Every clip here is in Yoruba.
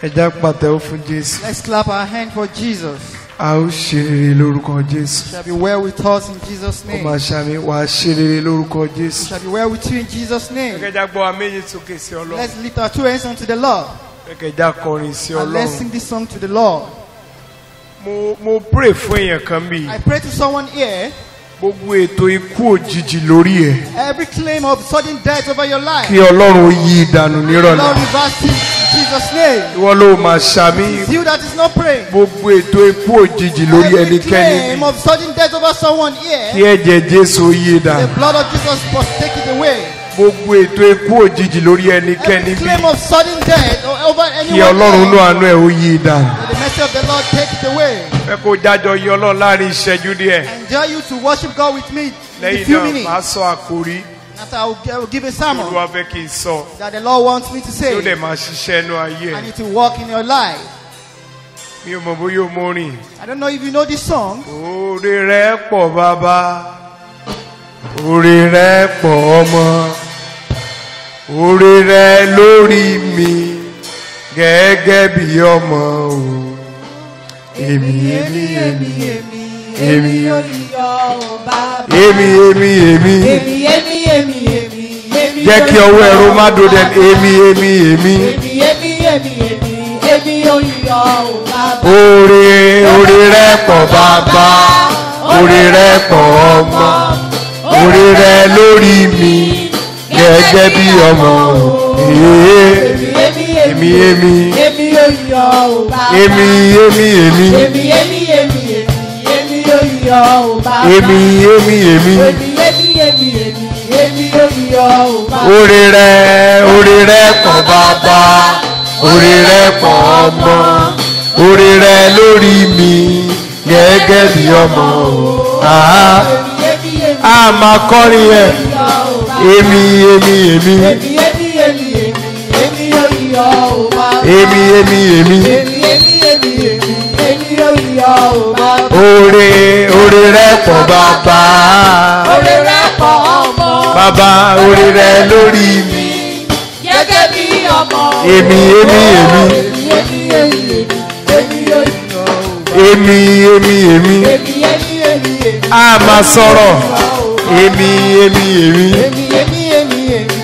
ẹja pàtẹ́wọ́ fún jésù Let's clap our hand for Jesus. a ó ṣe rere lórúkọ jésù Shall be well with us in Jesus' ó name. máa ṣàmì wàá ṣe rere lórúkọ jésù. Shall be well with you in Jesus' name. ẹkẹjá gbọ́ wa méjì sókè sí ọlọ́run Let's lift our two hands unto the Lord ẹkẹjá kọrin sí and let's ọlọ́run sing this song to the Lord. mo mo pray fún èèyàn kan bí I pray to someone here. gbogbo ètò ikú òjijì lórí ẹ Every claim of sudden death over your life, kí ọlọ́run ó yí ìdànù Lord nírọ̀lẹ́ reverse it in Jesus' name. ìwọ ló máa ṣàmì It's you that is not praying. gbogbo ètò ikú òjijì lórí Every ẹnikẹ́ni claim bí of sudden death over someone kí here, ẹ̀jẹ̀ jésù ó yí the ìdànù blood of Jesus must take it away. gbogbo ètò ikú òjijì lórí ẹnikẹ́ni Every bí claim of sudden death o- over kí anyone ọlọ́run ló else, àánú ẹ̀ ó yí ìdànù. may the mercy of the Lord take it away. fẹ́ kó jájọ yí ọlọ́run láàrin ìṣẹ́jú díẹ̀ Enjoy you to worship God with me in a lẹ́yìn few náà minutes. máa sọ àkórí After I will, I will give a sermon olúwa fẹ́ kí n sọ that the Lord wants me to tí ó say, dẹ̀ máa ṣiṣẹ́ inú ayé and ẹ̀ it will work in your life. mi ò mọ̀ bóyá o mọ rìn. I don't know if you know this song. oore rẹ pọ̀ bàbá oore rẹ pọ̀ ọmọ oore rẹ lórí mi gẹ́gẹ́ bí ọmọ o èmi èmi èmi èmi èmi èmi èmi jẹ́ kí ọwọ́ ẹ̀rọ má do dẹ̀ èmi èmi èmi oore oore rẹ pọ̀ bàbá oore rẹ pọ̀ ọmọ oore rẹ lórí mi gẹ́gẹ́ bí ọmọ ee èmi èmi èmi èmi èmi èmi èmi èmi oore rẹ oore rẹ pọ̀ bàbá oore rẹ pọ̀ ọmọ oore rẹ lórí mi gẹ́gẹ́ bí ọmọ àá a máa kọrin ẹ èmi èmi èmi èmi èmi èmi oore oore rẹ pọ̀ bàbá bàbá oore rẹ lórí mi èmi èmi èmi èmi èmi èmi a máa sọ̀rọ̀ èmi èmi èmi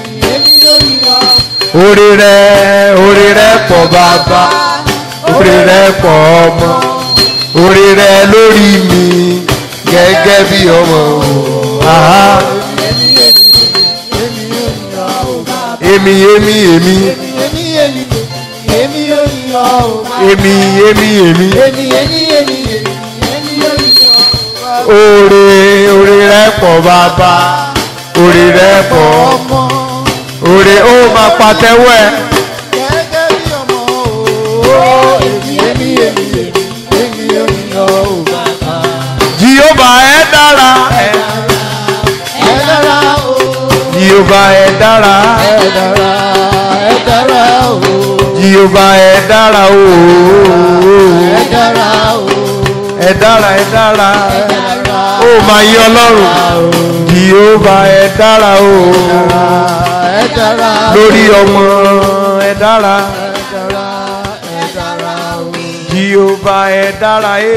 oore rẹ oore rẹ pọ̀ bàbá oore rẹ pọ̀ ọmọ oore rẹ lórí mi gẹ́gẹ́ bí ọmọ àá èmi èmi èmi èmi èmi èmi oore oore rẹ pọ̀ bàbá oore rẹ pọ̀ ọmọ oore ó máa pàtẹ́wọ́ ẹ̀. Jehova ẹ dára ẹ Jehova ẹ dára Jehova ẹ dára o ẹ dára ẹ dára ó máa yí ọlọ́run Jehova ẹ dára o lórí ọmọ ẹ dára Jehova ẹ dára ẹ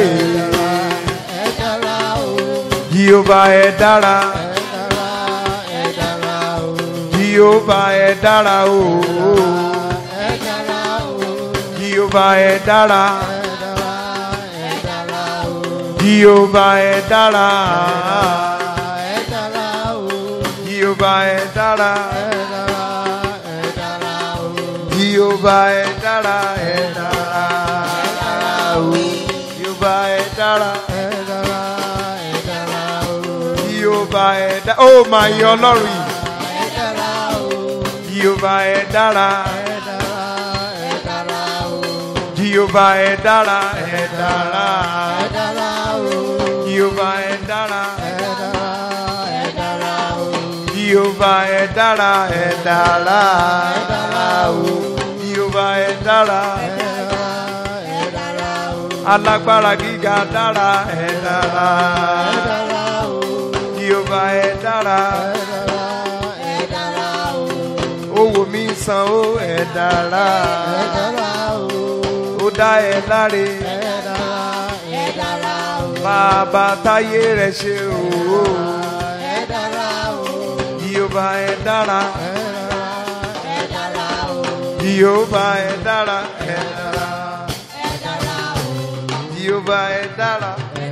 Jehova ẹ dára Jehova ẹ dára o Jehova ẹ dára Jehova ẹ dára Jehova ẹ dára Jehova ẹ dára ẹ dára Jehova ẹ dára Jehova ẹ dára ó máa yọ ọlọ́run yìí Jehova ẹ dára Jehova ẹ dára ẹ dára Jehova ẹ dára Jehova ẹ dára ẹ dára Jehova ẹ dára alágbára gíga dára ẹ dára Jehova ẹ dára owó mi san ó ẹ dára dá ẹ láre bàbá táyé rẹ̀ ṣe o Jèhófà ẹ dára Jèhófà ẹ dára ẹ dára Jèhófà ẹ dára.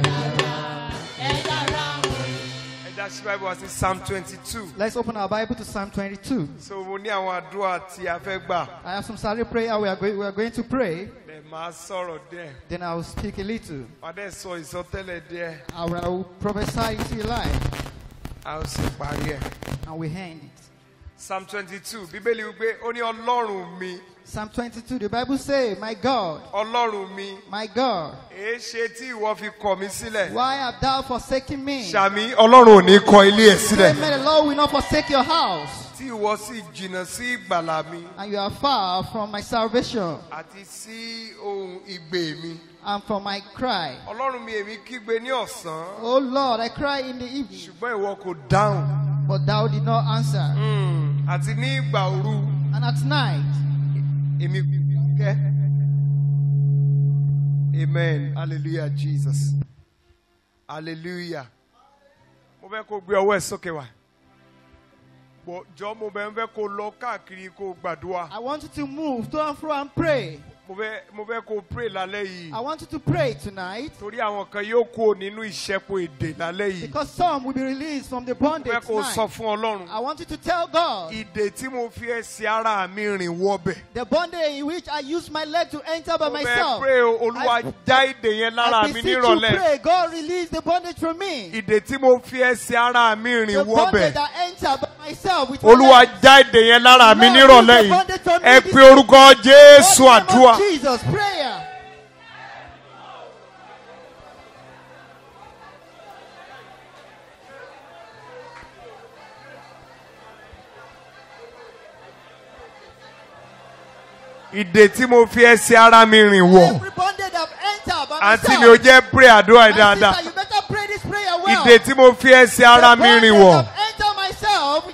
ẹ já sí Bible wá sí Psalm twenty two. Let's open our Bible to Psalm 22. so mo ní àwọn àdúrà tí a fẹ́ gbà I have some silent prayer we are, going, we are going to pray. ẹ máa sọ̀rọ̀ díẹ̀ Then I will speak a little. wàá dẹ̀ sọ ìsọtẹ́lẹ̀ díẹ̀ I will, I will prophesy into your life a ó sì parí ẹ̀. and we end it. Psalm twenty two bíbélì wípé ó ní ọlọ́run mi Psalm 22, the Bible says, My God, ọlọ́run mi my God, èé ṣe tí ìwọ fi kọ̀ mí sílẹ̀. why have thou forsaken me? sàmì ọlọ́run ò ní kọ ilé ẹ̀ sílẹ̀. May the Lord will not forsake your house, tí ìwọ sì jìnnà sí ìgbàlà mi and you are far from my salvation àti sí ohun ìgbè mi. and from my cry. ọlọ́run mi èmi kígbe ní ọ̀sán O Lord, I cry in the evening, ṣùgbọ́n ìwọ kò dáhùn. but thou did not answer. Hmm, àti ní ìgbà òru And at night, èmi kò kẹ́. amen hallelujah jesus hallelujah. mo fẹ́ kó gbé ọwọ́ ẹ̀ sókè wá. Bọ̀ jọ mo bẹ̀ ń fẹ́ kó lọ káàkiri kó gbàdúrà. I want you to move to and fro and pray. mo fẹ́ mo fẹ́ kó pray lálẹ́ yìí. I want you to pray tonight torí àwọn kan yóò kó nínú ìṣẹ́po èdè lálẹ́ yìí. because some will be released from the mo bondage fẹ́ kó sọ tonight. fún ọlọ́run. I want you to tell God ìdè tí mo fi ẹsẹ̀ ara mi rìn wọbẹ̀. the bondage in which I use my leg to enter by mo fẹ́ myself. pray o olúwa I- já ìdè yẹn lára I mi beseech you nírọ̀lẹ́. pray, God release the bondage from me. ìdè tí mo fi ẹsẹ̀ ara mi The rìn bondage wọbẹ̀. that enter by myself with my olúwa leg. já ìdè yẹn lára mi Lord, nírọ̀lẹ́ use the bondage yìí. from me ẹ this pe orúkọ jésù In the name àdúrà. of Jesus, prayer. ìdè tí mo fi ẹsẹ̀ ara mi rìn wọ̀. Every bondage that enter by àǹtí myself. mi ò jẹ́ pray àdúrà yìí My dáadáa. sister, you better pray this prayer well. ìdè tí mo fi ẹsẹ̀ ara mi rìn wọ̀. The bondage that enter myself.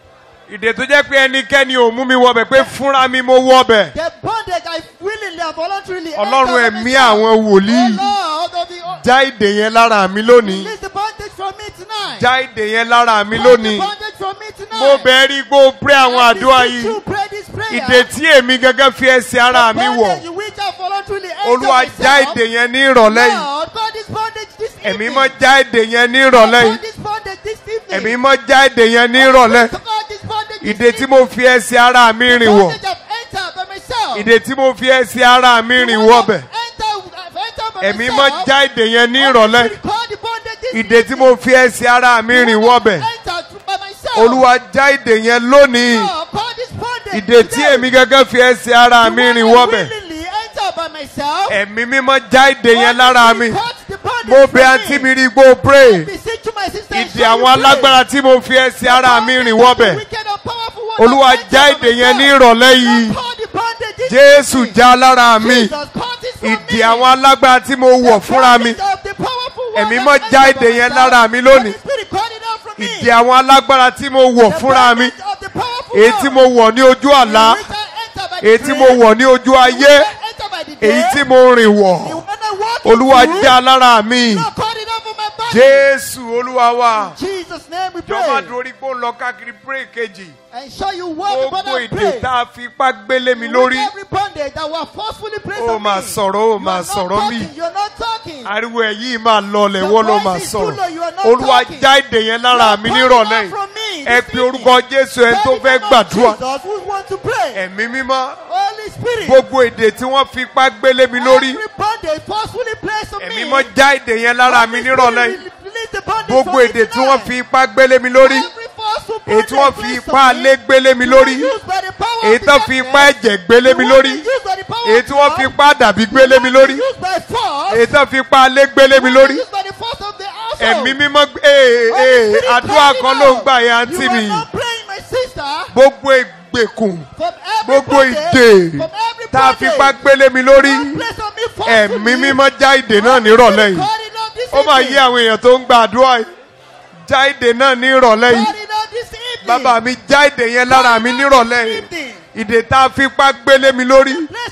ìdè tó jẹ́ pé ẹnikẹ́ni ò mú mi wọbẹ̀ pé fúnra mi mo wọbẹ̀. The bondage I willingly and voluntarily ọlọ́run enter by ẹ̀mí myself. àwọn wòlíì Oh Lord of the oh, já ìdè yẹn lára mi lónìí. release the bondage from me tonight. já ìdè yẹn lára mi Break lónìí. the bondage from me tonight. mo bẹ̀ rí gbó pray àwọn I àdúrà beseech yìí. you, pray this prayer. ìdè tí èmi gẹ́gẹ́ fi ẹsẹ̀ ara mi wọ̀. Bondage in which I voluntarily enter olúwa myself. já ìdè yẹn ní ìrọ̀lẹ́ yìí. Lord, God, this bondage this ẹ̀mí evening. mọ́ já ìdè yẹn ní ìrọ̀lẹ́ God, yìí. this bondage this evening. ẹ̀mí mọ́ já ìdè yẹn ní ìrọ̀lẹ́. God, this bondage this ìdè tí mo fi ẹsẹ̀ ara mi rìn wọ̀. bondage I've entered by myself. ìdè tí mo fi ẹsẹ̀ ara mi The rìn one wọbẹ̀. I've entered- I've entered by ẹ̀mí myself. mọ́ já ìdè yẹn ní God, ìrọ̀lẹ́. God, the bondage this ìdè tí mo fi ẹsẹ̀ ara mi The rìn one wọbẹ̀. I've entered by myself. olúwa já ìdè yẹn lónìí. God, God, this bondage ìdè tí today. èmi gẹ́gẹ́ fi ẹsẹ̀ ara The mi one rìn I wọbẹ̀. willingly entered by myself. ẹ̀mí mímọ́ já ìdè yẹn God, lára mi. God, the bondage mo from bẹ̀ àǹtí mi rí gbó I pray. beseech you, my sister, and ìdè show àwọn you pray. alágbára tí mo fi ẹsẹ̀ ara mi rìn wọbẹ̀. Wicked and powerful one olúwa I've já entered by ìdè yẹn ní myself. ìrọ̀lẹ́ yìí. God, the bondage this jésù evening. já lára mi. Jesus, God, this from ìdè me. àwọn alágbára tí mo wọ̀ The fúnra mi. bondage of the powerful one Ẹ̀mí I've mọ́ já entered by ìdè yẹn myself. lára mi lónìí. Holy Spirit, call it out from me. ìdè àwọn alágbára tí mo wọ̀ The fúnra mi. bondage of the powerful èyí one tí mo wọ̀ ní ojú àlá. in which I enter by the èyí tí mo dream, wọ̀ ní ojú in ayé. which I enter by the èyí day, tí mo rìn wọ̀. in when I walk olúwa into, já lára mi. Lord, call it out from my body. jésù olúwa wa. In Jesus' name we jọba pray. dorí pé ó ń lọ káàkiri pray kejì. And show you what the gbogbo brother ìdè pray. tá a fi ipá gbélé mi With lórí. every bondage that were forcefully placed ó on máa me. sọ̀rọ̀ ó You are máa not sọ̀rọ̀ talking, mi. You're not talking. ariwo ẹ̀ yìí máa lọlẹ̀ The wọ́n ló voice máa is too low, sọ̀rọ̀. you are not olúwa talking. já ìdè yẹn lára mi Lord, nírọ̀lẹ́ call it yìí. out from me ẹ this pe evening. orúkọ jésù ẹni tó Call fẹ́ it out gbàdúrà. Jesus who want to pray. ẹ̀mí mímọ́ Holy Spirit. gbogbo èdè tí wọ́n fi ipá gbélé mi lórí. Every bondage forcefully placed on ẹ̀mí me. mọ́ já èdè yẹn lára mi Holy nírọ̀lẹ́ Spirit, yìí. release the bondage gbogbo from me èdè tí tonight. wọ́n fi ipá gbélé mi lórí. Every forceful èyí tí wọ́n bondage fi placed ipá on me. alé gbélé mi lórí. Used by the power of èyí the tó fi ipá darkness. ẹ̀jẹ̀ gbélé mi The lórí. one used by the power èyí of tí wọ́n God. fi ipá dàbí gbélé mi lórí. Used by force. èyí tó fi ipá alé gbélé mi lórí. Used by the force of the household. ẹ̀mí mímọ́ gbé- ee Holy ee Spirit, àdúrà call it kan ló ń out. gbà yẹn You àǹtí are mi. not praying, my sister. gbogbo ìgbèkùn From every gbogbo bondage, ìdè from every tá a fi ipá bondage, gbélé mi lórí. God place on me forcefully. ẹ̀mí mímọ́ já ìdè náà nírọ̀lẹ́ yìí. God, it out this ó máa evening. yé àwọn èèyàn tó ń gba àdúrà yìí. já ìdè náà nírọ̀lẹ́ yìí. God, it out this evening. bàbá mi já ìdè yẹn lára mi nírọ̀lẹ́ yìí. Evening. ìdè tá a fi ipá gbélé mi lórí. Place on me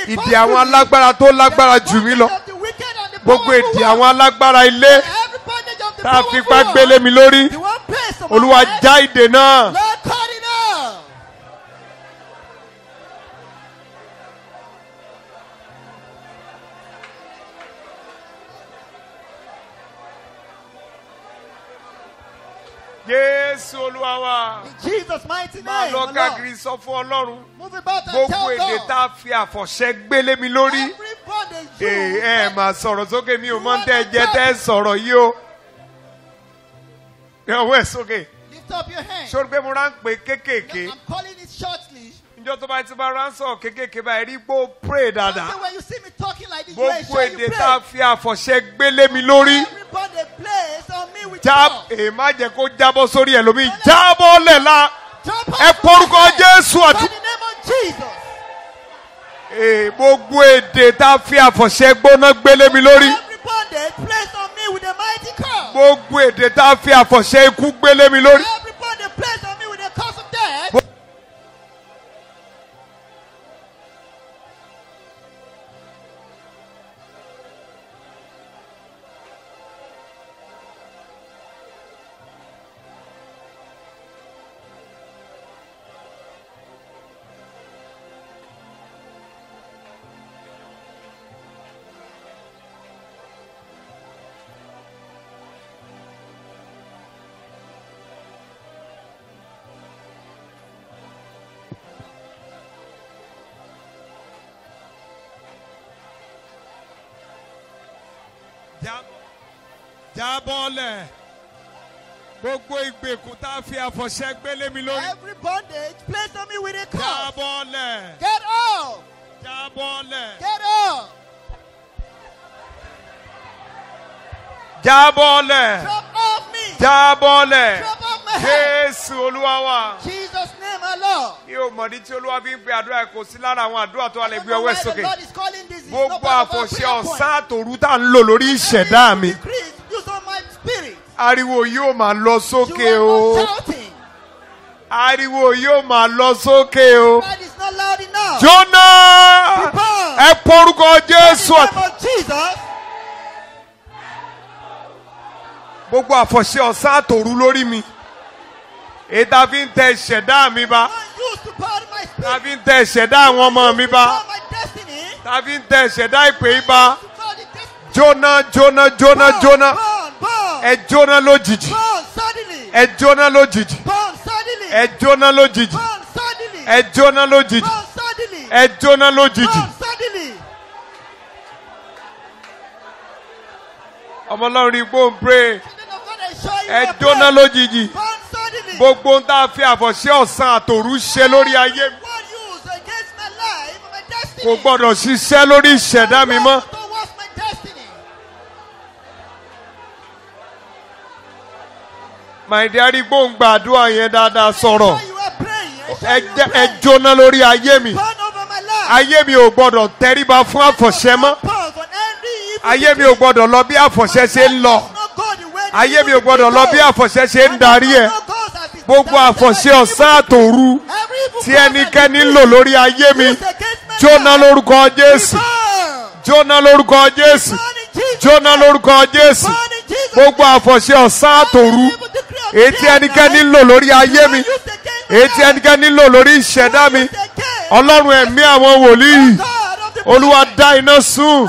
ìdí cause àwọn to me alágbára tó lágbára the jù mí bondage lọ of the wicked and the gbogbo powerful ìdí one. àwọn alágbára ilé Every bondage of the tá a powerful fipá one. gbélé mi lórí The one place on olúwa my head. já ìdè náà Lord, cut it out. jésù olúwa wa In Jesus' mighty máa name. lọ O Lord. káàkiri sọ fún ọlọ́run Move about and gbogbo tell èdè God. tá a fi àfọ̀ṣẹ gbélé mi lórí Every bondage you ẹ ẹ máa sọ̀rọ̀ sókè mi ò mọ̀ ń tẹ́ ẹ jẹ́ tẹ́ ẹ sọ̀rọ̀ yìí o ẹ ọwọ́ ẹ sókè lift up your hand. sórí pé mo rán pé kéékèèké I'm calling it shortly. níjọ́ tó bá ti bá ránṣọ̀ kéékèèké báyìí rí gbó pray So dáadáa when you see me talking like this, you are gbogbo sure you èdè pray. tá a fi àfọ̀ṣẹ gbélé mi lórí Everybody plays on me with já God. èè má jẹ́ kó jábọ́ sórí ẹlòmíì jábọ́ lẹ̀ la Jump ẹ up from porúkọ my head. jésù By àti the name of Jesus. èè gbogbo èdè tá a fi àfọ̀ṣẹ gbóná gbélé mi lórí Every bondage placed on me with a mighty curse. gbogbo èdè tá a fi àfọ̀ṣẹ ikú gbélé mi lórí. Every bondage placed on me with a curse of death. jábọ́lẹ̀ gbogbo ìgbèkùn tá a fi àfọ̀ṣẹ gbélé mi lórí. Every bondage placed on me with a curse. jábọ́lẹ̀ Get out. jábọ́lẹ̀ Get out. jábọ́lẹ̀ Drop off me. jábọ́lẹ̀ Drop off my head. jésù olúwa wa. Jesus' name, our Lord. mi ò mọ̀dí tí olúwa fi ń pe àdúrà ẹ̀ kò sí lára àwọn àdúrà tó wà lè I gbé don't know ọwọ́ ẹ̀ why the sókè. Lord is calling this. It's not gbogbo part of our àfọ̀ṣẹ prayer point. ọ̀sán àtòrú tá à ń lò lórí ìṣẹ̀dá mi. Decrease, use on my spirit. ariwo yóò máa lọ You sókè are o. not shouting. ariwo yóò máa lọ sókè o. God is not loud enough. jóná Prepare. ẹ porúkọ In jésù the àti name of Jesus. gbogbo àfọ̀ṣẹ ọ̀sán àtòrú lórí mi. èyí tá a fi ń tẹ ìṣẹ̀dá mi bá. Not used to part of my tá a spirit. fi ń tẹ ìṣẹ̀dá àwọn ọmọ mi bá. Part my destiny. tá a fi ń tẹ ìṣẹ̀dá ìpè yìí bá. To part the destiny. jóná jóná jóná Burn, jóná Burn, burn. ẹ jóná lójijì Burn suddenly. ẹ jóná lójijì Burn suddenly. ẹ jóná lójijì Burn suddenly. ẹ jóná lójijì Burn suddenly. ẹ jóná lójijì Burn suddenly. ọmọ ọlọ́run rí gbóhùn pray Children of God, I show you ẹ a jóná prayer. lójijì Burn suddenly. gbogbo ń tá a fi àfọ̀ṣẹ ọ̀sán àtòrú ṣe lórí ayé mi What use against my life, my destiny? kò gbọ́dọ̀ ṣiṣẹ́ lórí ìṣẹ̀dá mi mọ́ Towards my destiny. my dear rí gbóhùn gbàdúrà yẹn dáadáa sọ̀rọ̀ I show you a praying. I show ẹ you a jẹ́- ẹ praying. jóná lórí ayé mi Burn over my life. ayé mi ò gbọ́dọ̀ tẹríba fún àfọ̀ṣẹ mọ́ Pause on every evil ayé mi ò gbọ́dọ̀ lọ bí àfọ̀ṣẹ ṣe ń lọ. ayé mi ò gbọdọ̀ lọ bí àfọ̀ṣẹ ṣe ń darí ẹ̀ gbogbo àfọ̀ṣẹ ọ̀sán àtòru tí ẹnikẹ́ni ń lò lórí ayé mi jóná lórúkọ jésù jóná lórúkọ jésù jóná lórúkọ jésù gbogbo àfọ̀ṣẹ ọ̀sán àtòru èyí tí ẹnikẹ́ni ń lò lórí ayé mi èyí tí ẹnikẹ́ni ń lò lórí ìṣẹ̀dá mi ọlọ́run ẹ̀mí àwọn wòlíì olúwa dá iná sùn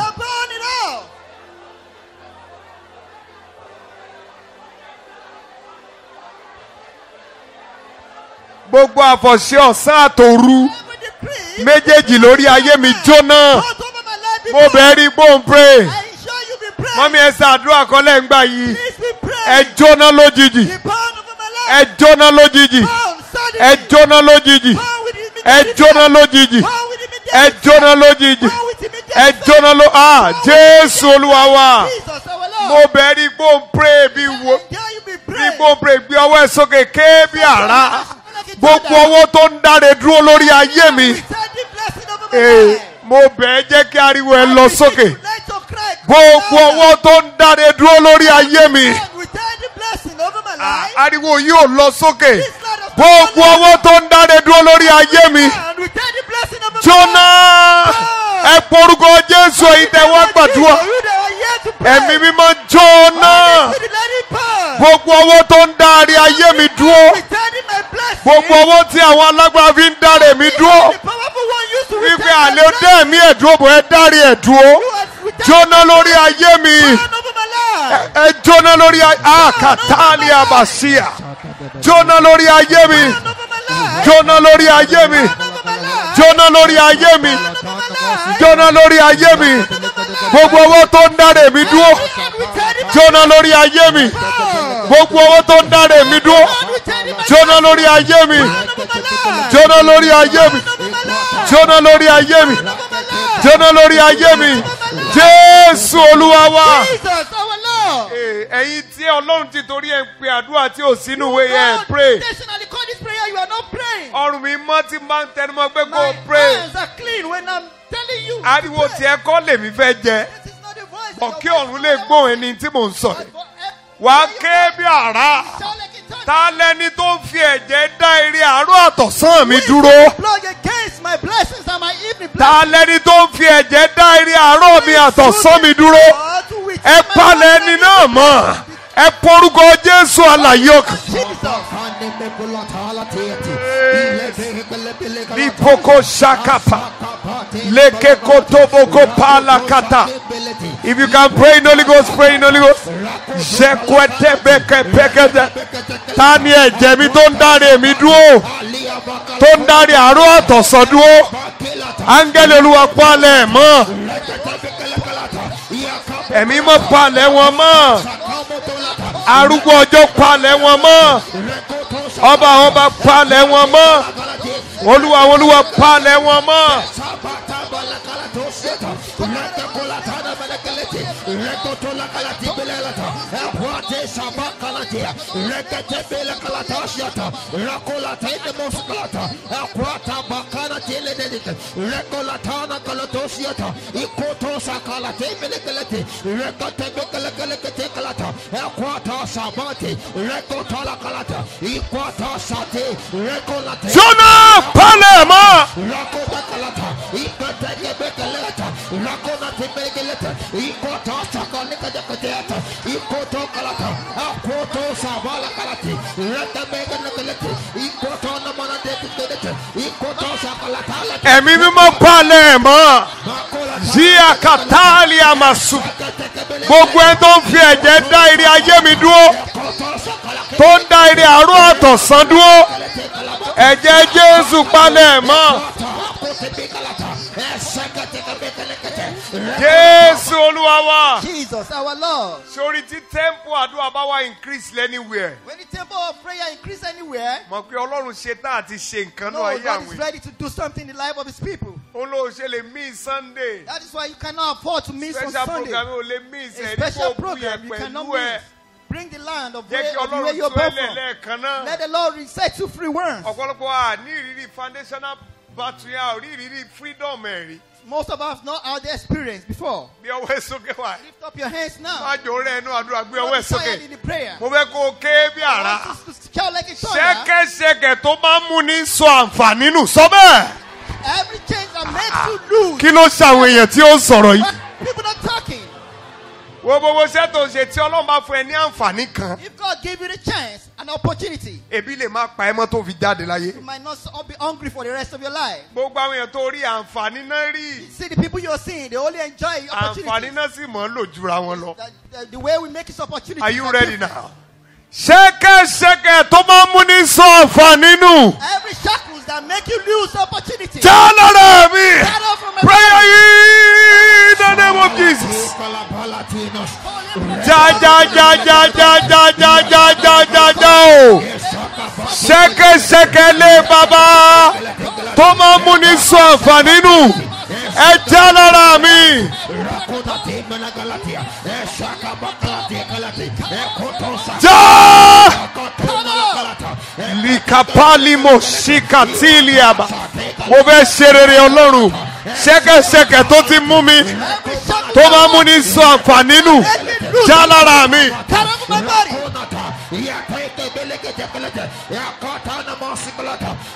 gbogbo àfọ̀ṣẹ ọ̀sán àtòru méjèèjì lórí ayé mi jóná mo bẹ̀ẹ́ rí gbóhùn pray mọ́mí ẹ ṣàdúrà kọ́lẹ̀ ń gbà yìí ẹ jóná lójijì ẹ jóná lójijì ẹ jóná lójijì ẹ jóná lójijì ẹ jóná lójijì ẹ jóná ló ah jésù olúwa wa mo bẹ̀ẹ́ rí gbóhùn pray bí wo bí gbóhùn pray gbé ọwọ́ ẹ sókè ké bí àrá gbogbo owó tó ń dáre dúró lórí ayé mi ee mo bẹ̀ẹ́ jẹ́ kí ariwo ẹ lọ sókè gbogbo owó tó ń dáre dúró lórí ayé mi Ah, ariwo yóò lọ sókè gbogbo owó tó ń dáre dúró lórí ayé mi jóná ẹ ẹ porúkọ jésù èyí tẹ wá gbàdúrà You that are here to pray. ẹ̀mí mímọ́ jóná Spirit, let it burn. gbogbo ọwọ́ tó ń darí ayé mi dúró Returning my blessing. gbogbo ọwọ́ tí àwọn alágbára fi ń darí mi dúró The powerful one used to wípé return my àlẹ́ ó dé blessing. ẹ̀mí ẹ̀ dúró bò ẹ dárí ẹ̀ dúró You have returned jóná lórí ayé mi burn over my life. ẹ jóná lórí ayé àkàtàlì àbàṣíà jóná lórí ayé mi Burn over my life. jóná lórí ayé mi Burn over my life. jóná lórí ayé mi Burn over my life. jóná lórí ayé mi gbogbo ọwọ́ tó ń dárí mi dúró Returning my jóná lórí ayé mi burn. gbogbo ọwọ́ tó ń dárí mi dúró Returning my jóná lórí ayé mi burn over my life. jóná lórí ayé mi Burn over my life. jóná lórí ayé mi Over my life. jóná lórí ayé mi jésù olúwa wa. Jesus, our Lord. ẹ̀yin tí ọlọ́run ti torí ẹ̀ ń pe àdúrà tí ò sínú ìwé yẹn ẹ̀ pray Intentionally call this prayer, you are not praying. ọrùn mi mọ́ tí máa ń tẹnumọ́ pé kó o My pray hands are clean when I'm telling you. to ariwo pray. tiẹ̀ kọ́ lèmi fẹ́ jẹ This is not the voice. bọ̀ of kí your ọ̀run voice. lè gbóhùn ẹni tí mò ń sọ But yìí for ev- wà á ké bí àrá Shout like a thunder. ta lẹni tó ń fi ẹ̀jẹ̀ dá eré àárọ̀ àtọ̀sán mi dúró Plug against my blessings and my evening ta blessings. lẹni tó ń fi ẹ̀jẹ̀ dá eré àárọ̀ mi àtọ̀sán mi dúró ẹ palẹ̀ ẹni náà mọ́ ẹ porúkọ jésù àlàyé ọkàn. Lipoko shakapa. Leke kotoboko palakata. If you can pray in Holy Ghost, pray in Holy Ghost. Shekwete beke pekete. Ta ni ẹ̀jẹ̀ mi tó ń dáre mi dúró? Tó ń dáre àárọ̀ àtọ̀sán dúró? Áńgẹ́lì olúwa palẹ̀ mọ́. Ẹ̀mí mọ́ palẹ̀ wọn mọ́. Arúgbó ọjọ́ palẹ̀ wọn mọ́. Ọba àwọn ọba palẹ̀ wọn mọ́. Olúwa àwọn olúwa palẹ̀ wọn mọ́. Jóná palẹ̀ mọ́. Ẹ̀mí mímọ́ palẹ̀ mọ́. Zia katali amasu. Gbogbo ẹni tó ń fi ẹ̀jẹ̀ dá ire ayé mi dúró. Tó ń dá ire àárọ̀ àtọ̀sán dúró. Ẹ̀jẹ̀ Jésù palẹ̀ mọ́. Jésù olúwa wa. Jesus, our Lord. Sori tí tempo àdúrà bá wá increase anywhere. When the temple of prayer increase anywhere, Mọ̀ pé Ọlọ́run ṣe tán àti ṣe nǹkan no, náà ayé God àwọn is èèyàn. ready to do something in the life of His people. Olóò ṣe lè miss Sunday. That is why you cannot afford to miss on Special Sunday. program ò lè miss A ẹ̀ special nípò òkú program yẹn you cannot pẹ̀lú ẹ̀. miss. Bring the land of Jẹ́ where, kí of where Ọlọ́run you're tún born ẹlẹ̀ from. lẹ́ẹ̀kan náà. Let the Lord set you free once. Ọ̀pọ̀lọpọ̀ à ní ìrírí foundational battery a ò rí ìrírí freedom ẹ̀ rí. Most of us not had the experience before. Bí ọwọ́ ẹ̀ sókè wá. Lift up your hands now. Má jò rẹ̀ ẹnu àdúrà gbé ọwọ́ Not ẹ̀ sókè. tired in the prayer. Mo fẹ́ kó o ké bí àrá. I want us to shout like a thunder. Ṣẹ́kẹ́ṣẹkẹ̀ tó máa ń mú ní sọ àǹfààní nù sọ bẹ́ẹ̀. Every change that makes you lose. Kí ló ṣàwọn èèyàn tí ó ń sọ̀rọ̀ yìí? But people not talking. Wo gbogbo iṣẹ́ tó ń ṣe tí Ọlọ́run bá fún ẹ ní àǹfààní kan. If God give you the chance, an opportunity, Ebi lè má pa ẹ mọ́ tó fi jáde láyé. you might not so- be hungry for the rest of your life. Gbogbo àwọn èèyàn tó rí àǹfààní náà rí. See the people you're seeing, they only enjoy Àǹfààní opportunities. náà sì mọ̀ ń lò jura wọn lọ. The, the, the way we make this opportunity. Are you ready now? Ṣẹ́kẹ́ṣẹkẹ̀ tó máa ń mú ní sọ àǹfààní nù. Every shackles that make you lose opportunity. Já lára mi. Get off from my Prayer yìí in the name of Jesus. Já já já já já já já já já já já o. Ṣẹ́kẹ́ṣẹkẹ̀ lé bàbá tó máa ń mú ní sọ àǹfààní nù. Ẹ já lára mi. Já. Likapali mo shikatiliaba. Mo fẹ́ ṣe rere Ọlọ́run. Ṣẹ́kẹ́ṣẹkẹ̀ tó ti mú mi Every shackle tó máa ń mú ní sọ àǹfààní nù. Já lára mi. Cut off my body.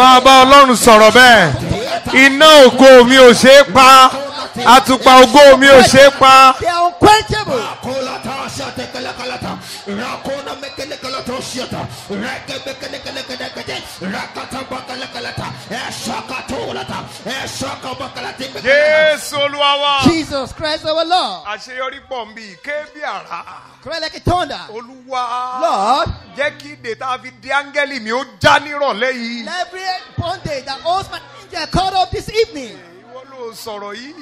máa bá ọlọ́run sọ̀rọ̀ bẹ́ẹ̀ iná ògo mi ò ṣe é pa àtùpà ògo mi ò ṣe é pa They are unquenchable. Kolata shate kalakalata. Rakona mekelekalata shiata. Rekebekelekelekete. Rakata bakalakalata. Eshakatolata. Eshakabakalati. jésù olúwa wa Jesus Christ our Lord. àṣeyọrí pọ̀ ń bí ké bí àrá Cry like a thunder. olúwa Lord, jẹ́ kí ìdè tá a fi di áńgẹ́lì mi ó já nírọ̀lẹ́ yìí. let every bondage that holds my angel caught up this evening. ìwọ ló sọ̀rọ̀ yìí.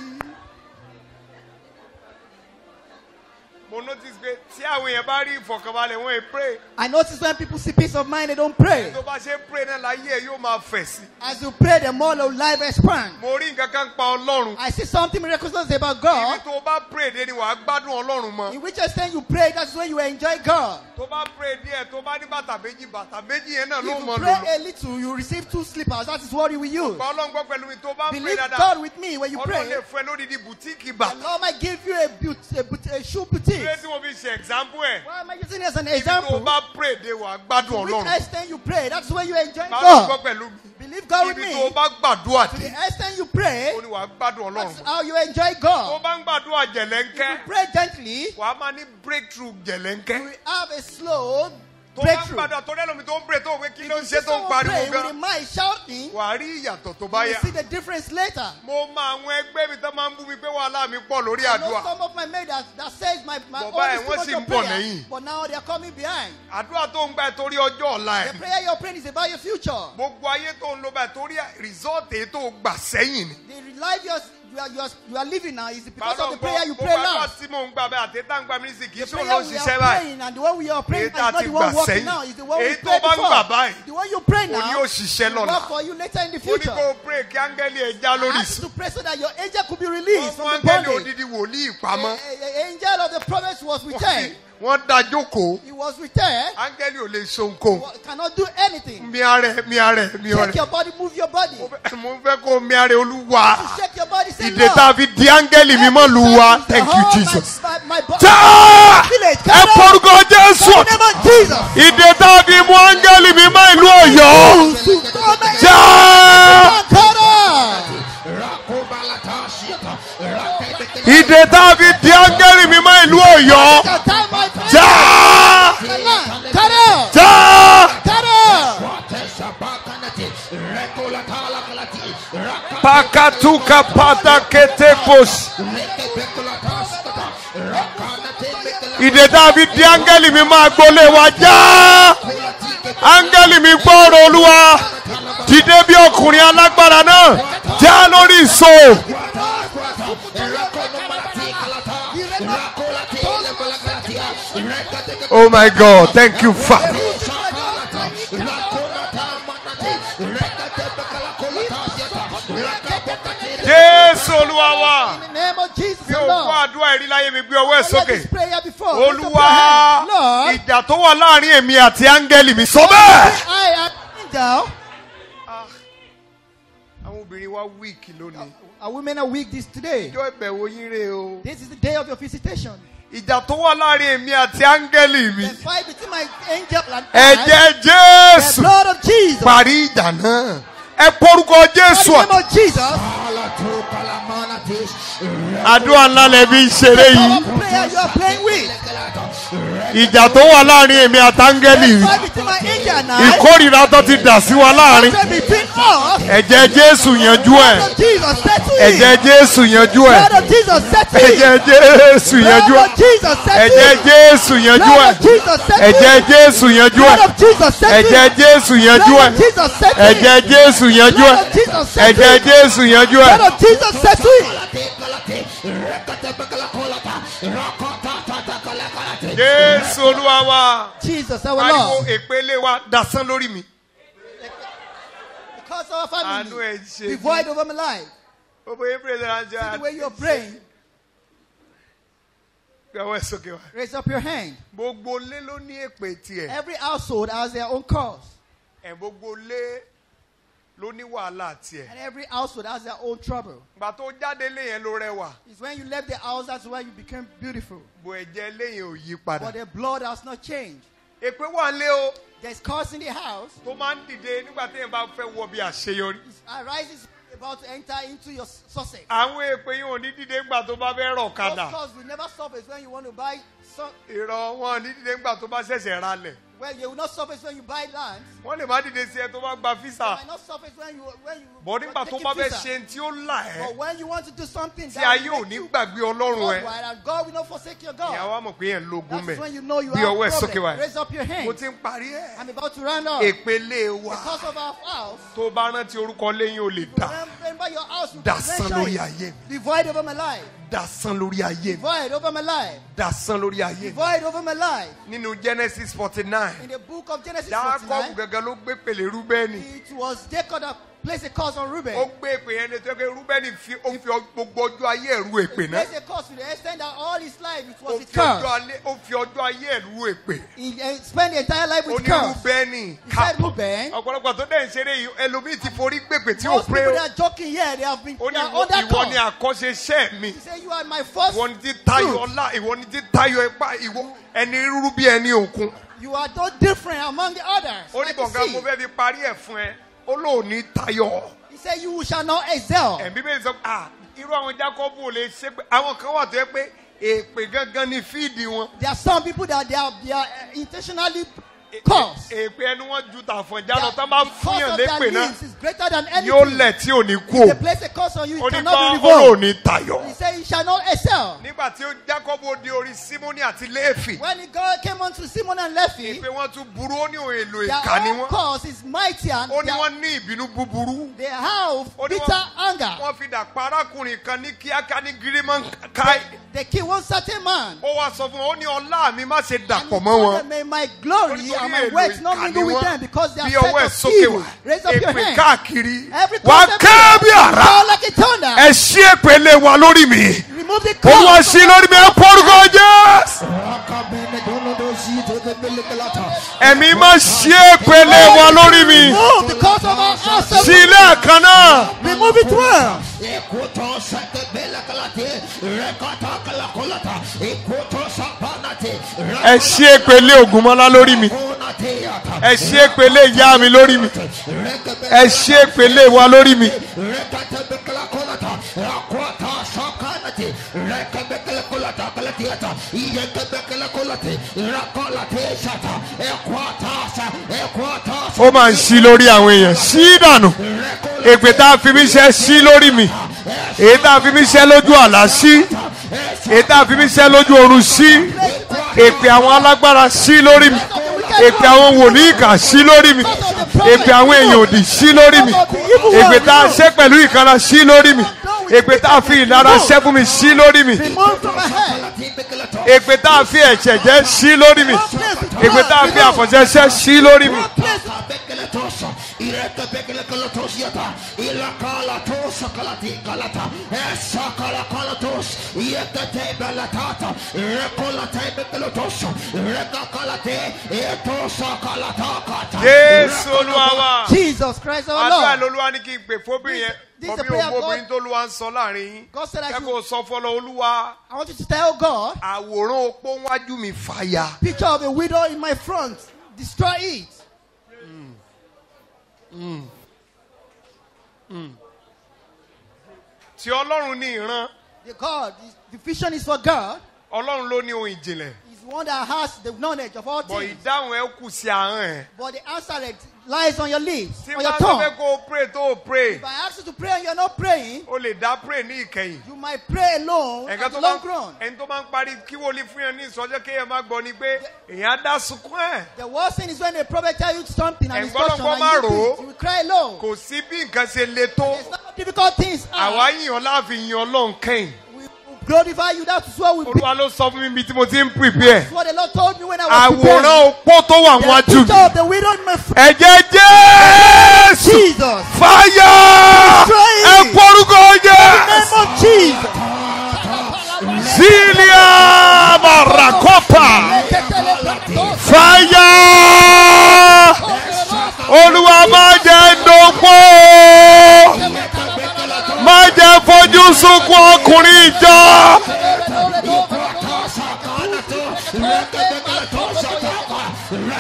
mo notice pé tí àwọn èèyàn bá rí ìfọ̀kànbalẹ̀ wọn è pray I notice when people see peace of mind, they don't pray. tó bá ṣe ń pray náà láyé ẹ̀ yóò máa fẹ̀ sí. As you pray, the more of life expand. mo rí nǹkan kan pa ọlọ́run. I see something miraculous about ibi God. tó o bá pray dé ni wàá gbádùn ọlọ́run mọ́. In which extent you pray, that's when you enjoy God. tó bá pray díẹ̀ tó bá ní bàtà méjì bàtà méjì yẹn náà If ló you mọ̀ pray lò. a little, you receive two slippers. That is what you will use. gba ọlọ́run gbọ́ pẹ̀lú mi tó bá pray Believe dáadáa. God with me when you ọlọ́run pray. lè fún ẹ lódìdí bùtíìkì The bàtà. Lord might give you a, but- a, but- a shoe boutique. ilé tí mo fi ṣe example ẹ̀. Why am I using it as an ibi tó o example? bá pray dé wàá gbádùn Which ọlọ́run. extent you pray, that's when you enjoy gba ọlọ́run gbọ́ God. pẹ̀lú mi. Believe God with ibi me. tó o bá gbàdúrà To dé. the extent you pray, ó ní wàá gbádùn ọlọ́run. that's how you enjoy tó God. bá ń gbàdúrà If jẹ̀lẹ́ńkẹ́ you pray gently, wàá máa ní breakthrough you jẹ̀lẹ́ńkẹ́. will have a slow tó bá ń breakthrough. gbàdúrà tó lẹ́nu mi tó ń pray tó wé kí If ló you ń see ṣe tó ń someone pariwo praying with the gan. mind shouting, wàá rí ìyàtọ̀ tó you bá will yá. see the difference later. mo mọ àwọn ẹgbẹ́ mi tó máa ń bú mi pé wàhálà mi pọ̀ lórí I know àdúrà. some of my mates that, that says my, my Bọ̀ all báyìí this wọ́n too sì much ń of bọ̀ prayer, lẹ́yìn. but now they are coming behind. àdúrà tó ń gbà ẹ torí ọjọ́ ọ̀la The ẹ̀. prayer you're praying is about your future. gbogbo ayé tó ń lo báyìí torí rìsọ́ọ̀tì èyí tó gbà sẹ́yìn ni. The life you're, you, are, you, are, you are living now is because of the Bàbá prayer you gbọ́ pray gbogbo àdúrà last. tí mò ń gbà bẹ́ẹ̀ àti tá ń gbà mí ní sì kì í The ṣe òun prayer ló we ṣiṣẹ́ are báyìí. praying and the one we are praying Èyí now tá is not ti the one gbà working sẹ́yìn. now, it's the one we Èyí tó prayed bá ń gbà before. báyìí. The one you pray Kò ní now òṣìṣẹ́ will lọ́la. work for you later in the Mo ní future. kó o pray kí áńgẹ́lì ẹ̀ já lórí Ask ìsìn. to pray so that your angel could be released Wọ́n from mú the áńgẹ́lì bondage. odidi wòlíì A- pamọ́. a- a- angel of the prophets was returned. Wọ́n da jókòó. He was returned. Áńgẹ́lì ò lè ṣe ohunkóhun. wa- Cannot do anything. Mi ara ẹ̀ mi ara ẹ̀ mi ara Shake ẹ̀. your body, move your body. Mo fẹ́- Mo fẹ́ kó o mi ara ẹ̀ olúwa. Shake your body, say Ìdè tá a Lord. fi di áńgẹ́lì mímọ́ lu wa. Every Thank you time Jesus. My, my, my body. Já! Village, Ẹ come on. porúkọ Jésù. In the name of Jesus. Ìdè tá a fi mú áńgẹ́lì mímọ́ ìlú Ọ̀yọ́. Já! Come on. Ìdè tá a fi di áńgẹ́lì mímọ́ ìlú Ọ̀yọ́. Can tie my friend. Já! Come on. Come on. Já! Come on. Pakatuka pataketepos. Ìdè tá a fi di áńgẹ́lì mímọ́ agbolé wa já. Áńgẹ́lì mi gbọ́rọ̀ olúwa. Dìde bí ọkùnrin alágbára náà. Já lórí ìṣó. Oh my God, thank you, Father. Jésù olúwa wa. In the name of Jesus, Bí the o kó Lord. àdúrà ìrí láyé mi gbé ọwọ́ ẹ̀ I heard sókè. this prayer before. Lift up your Olúwa hand. Lord, ìjà tó wà láàrin èmi àti áńgẹ́lì mi sọ bẹ́ẹ̀. I am angel. Àwọn obìnrin wa wíìkì lónìí. Our women are weak this today. Ìjọ ìbẹ̀wò yín rè o. This is the day of your visitation. Ìjà tó wà láàrin èmi àti áńgẹ́lì mi. The fight between my angel and I. Ẹ̀jẹ̀ The Jésù blood of Jesus. parí ìjà náà. Ẹ porúkọ In Jésù the name of Jesus. àdúrà ńlá lẹ́bí ń ṣeré yìí. Our prayer you are playing with. Ìjà tó wà láàrin èmi àti áńgẹ́lì The mi. fight between my angel and I. Ìkórìíra tó ti dà sí wa láàrin. Fight between us. Ẹ̀jẹ̀ Jésù yanjú ẹ̀. Blood of Jesus settle it. Ẹ̀jẹ̀ Jésù yanjú ẹ̀. Blood of Jesus settle it. Ẹ̀jẹ̀ Jésù yanjú Blood ẹ̀. of Jesus settle Ẹ̀jẹ̀ it. Jésù yanjú Blood ẹ̀. of Jesus settle Ẹ̀jẹ̀ it. Jésù yanjú Blood ẹ̀. of Jesus settle Ẹ̀jẹ̀ it. Jésù yanjú Blood ẹ̀. of Jesus settle it. Ẹ̀jẹ̀ Jésù yanjú ẹ̀. Blood of Jesus settle Ẹ̀jẹ̀ it. Jésù yanjú ẹ̀. Blood of Jesus settle it. Jésù Olúwa wa. Jesus our Pariwo Lord. èpele wa dasán lórí mi. Because our Àánú family ẹ̀ ṣe be mí. void over my life. Gbogbo yín pèrè náà jẹ́ The way you're praying, Gbẹ̀wọ̀ ẹ̀ sókè wa. raise up your hand. Gbogbo lé ló ní èpè tiẹ̀. Every household has their own cause, Ẹ̀ gbogbo lé ló ní wàhálà tiẹ̀. and every household has their own trouble. Gbà tó jáde lé yẹn ló rẹwà. It's when you left the house that's when you became beautiful. Bò ẹ̀jẹ̀ lé yẹn ò yí padà. But the blood has not changed. èpè wà lé o There's cause in the house. tó máa ń dìde nígbà tí èèyàn bá fẹ́ wọ bí àṣeyọrí. It arises about to enter into your success. àwọn èpè yìí ò ní dìde nígbà tó bá fẹ́ rọ̀ Those kadà. cause will never surface when you want to buy some. ìrọ̀ wọn ò ní dìde nígbà tó bá ṣẹ̀ṣẹ̀ ralẹ̀. Well, they will not surface when you buy land. wọ́n lè má dìde sí ẹ tó bá gba They físà. might not surface when you when you. bọ́ nígbà tó taking bá fẹ́ visa. ṣe tí ó là But ẹ́ when you want to do something tí that ayé will ò make ní you gbàgbé ọlọ́run ẹ. worldwide and God will not forsake your God. ìyàwó àmọ̀ pé yẹn lógún That's when mẹ́. you know you bí have ọwọ́ ẹ̀ a sókè problem. wáyé. Raise up your mo hand. ti ń parí ẹ̀. I'm about to round up. èpele wa Because of our house. tó bá rántí orúkọ lẹ́yìn ò lè dà Remember your house. You Dasán mention lórí it. ayé mi. Divide over my life. dasán lórí ayé mi Divide over my life. dasán lórí ayé mi. Divide over my life. nínú genesis forty nine In the book of Genesis jacob 49, gangan ló gbé pèlè rúbẹ́nì it was Jacob that placed a curse on Reuben. ó gbé èpè yẹn létí pé rúbẹ́nì fi ó fi gbogbo ọjọ́ ayé ẹ̀rú èpè He náà placed a curse to the extent that all his life it ó was a fi ọjọ́ curse. alẹ́ ó fi ọjọ́ ayé ẹ̀rú èpè He uh, spent the entire life ó with ní curse. rúbẹ́nì He said, Reuben, ọ̀pọ̀lọpọ̀ tó dẹ̀ ń ṣeré yìí ẹlòmíì ti forí gbèpè tí ò most pé people ó that are joking here, they have been ó they ní are ìwọ under ìwọ ni curse. àkọ́ṣe iṣẹ́ mi He said, You are my first ìwọ ni ti tayọ fruit. ọlá ìwọ ni ti tayọ ipá ìwọ ẹni rúrú bí ẹni òkun You are no different among the others. ó ní like the bọ̀ǹgá mo sea. fẹ́ fi parí ẹ̀ fún ẹ ó lóò ní tayọ. He said, You shall not excel. ẹ̀mí bẹ́ẹ̀ sọ ah irú àwọn jákọ́bù ò lè ṣe pé àwọn kan wà tó yẹ pé èpè gangan ni fíìdì wọn. There are some people that they are, they are uh, intentionally cursed. èpè ẹnu wọn ju tàfọ̀njá lọ Their- tán bá the fún curse yàn of their lépè náà lips is greater than anything. yóò lẹ̀ tí ò ní kú They o. place a curse on you, ó it ní cannot bá be ó lò revoked. ní tayọ. He said, You shall not excel. nígbà tí ó jákọ́bù di orí símónì àti léèfì When the God came unto Simon and Levi, èpè wọn tún burú ó ní òun èlò their ìkà ni own wọn. cause is mighty and ó ní their- wọ́n ní ìbínú búburú. they have ó ní bitter wọ́n anger. wọ́n fi dàpọ̀ arákùnrin kan ní kíákíá ní gírímọ̀ káì. They kill one certain man. ó wá sọ fún wọn ó ní ọlá mi má ṣe And dàpọ̀ he mọ́ told wọn. them, May my glory Nítorí and my èlò works not ìkà mingle ni with wọ́n. them because they are bí set ọwọ́ ẹ̀ of sókè evil. wá Raise up your èpè hand. káàkiri Every wá concept ké bí àrá fall like a thunder. ẹ ṣí èpèlé wa lórí mi Remove the olúwa curse. ṣí lórí mi ẹ pọ́nrúkọ jésù ẹ̀mí má ṣí èpèlé wa lórí mi Remove the curse of our house. sí ilé ẹ̀kan náà Remove it well. Ekoto sate bela kalate, rekata kalakolata, ekoto sabanate, ẹ ṣí èpèlé ògùnmọ́lá lórí mi rakonate yata, ẹ ṣí èpèlé ìyá mi lórí mi ẹ ṣí èpèlé wa lórí mi rekata bekala kolata, rakwata sakanate, rekabekala kolata kalatiata, iyekabekala kolate, rakolate shata, ekwata sa, ekwata sa, ó máa ń ṣí lórí àwọn èèyàn ṣí dànù èpè tá a fi mí ṣe ṣí lórí mi èyí tá a fi mí ṣe lójú àlá ṣí èyí tá a fi mí ṣe lójú oorun ṣí èpè àwọn alágbára ṣí lórí mi èpè àwọn wòlíì kà ṣí lórí mi èpè àwọn èèyàn òdì ṣí lórí mi èpè tá a ṣe pẹ̀lú ìkanra ṣí lórí mi èpè tá a fi ìlara ṣẹ́ fún mi ṣí lórí mi Remove from my head. èpè tá a fi ẹ̀ṣẹ̀ jẹ́ ṣí lórí mi èpè tá a fi àfọ̀ṣẹ́ ṣẹ́ ṣí lórí mi. Bekelatosa, ireka bekelatosa, ilakala tosa kalati kalata, esa kala kalatos, yekate belatata, rekolate bekelatosa, reka kalate, etosa kalata kata. jésù olúwa wa. Jesus Christ our àdúrà Lord. lolúwa ní kí n pè fóbìnrin yẹn This is the bọ́bí prayer ògbó God- obìnrin tó lúwa ń sọ láàrin yín God said I ẹ should, kò sọ fọlọ olúwa I want you to tell God, àwòrán opó wájú mi fàyà picture of a widow in my front. Destroy it. tí ọlọ́run ní ìran The God, the vision is for God. ọlọ́run ló ní ohun ìjìnlẹ̀ He's one that has the knowledge of all bọ̀ things. ìdáhùn ẹ kù sí ahọ́n ẹ̀ But the answer that lies on your lips, tí on bá your sọ tongue. pé kó o pray tó o pray If I ask you to pray and you're not praying, o lè dá pray ní ìkẹyìn you might pray alone ẹ̀ka at tó the máa long run. ẹni tó máa ń parí kí wọlé fún yẹn ní ìsọjọ́ kéèyàn má gbọ́ ni pé èèyàn á dá sunkún ẹ̀ The worst thing is when a prophet tell you something and Ẹ̀gbọ́n instruction lọ́gbọ́n and má you, rò do ó. it, you will cry alone. kò sí bí nǹkan ṣe le tó It's not difficult things. àwa Are. yìnyín láàfin yan ọlọ́run kẹ́yìn We will glorify you. That's what we olúwa ló sọ fún mi bí tí mo ti ń prepare That's what the Lord told me when I was àwòrán preparing. opó tó wà The wájú picture mi of the widow in my front. ẹ̀jẹ̀ jésù Jesus. fàyà Destroy ẹ it. porúkọ jẹ́ Name of Jesus. zilia marakopa fàyà olúwa má jẹ́ dópò má jẹ́ fojú sunkún ọkùnrin ìjọ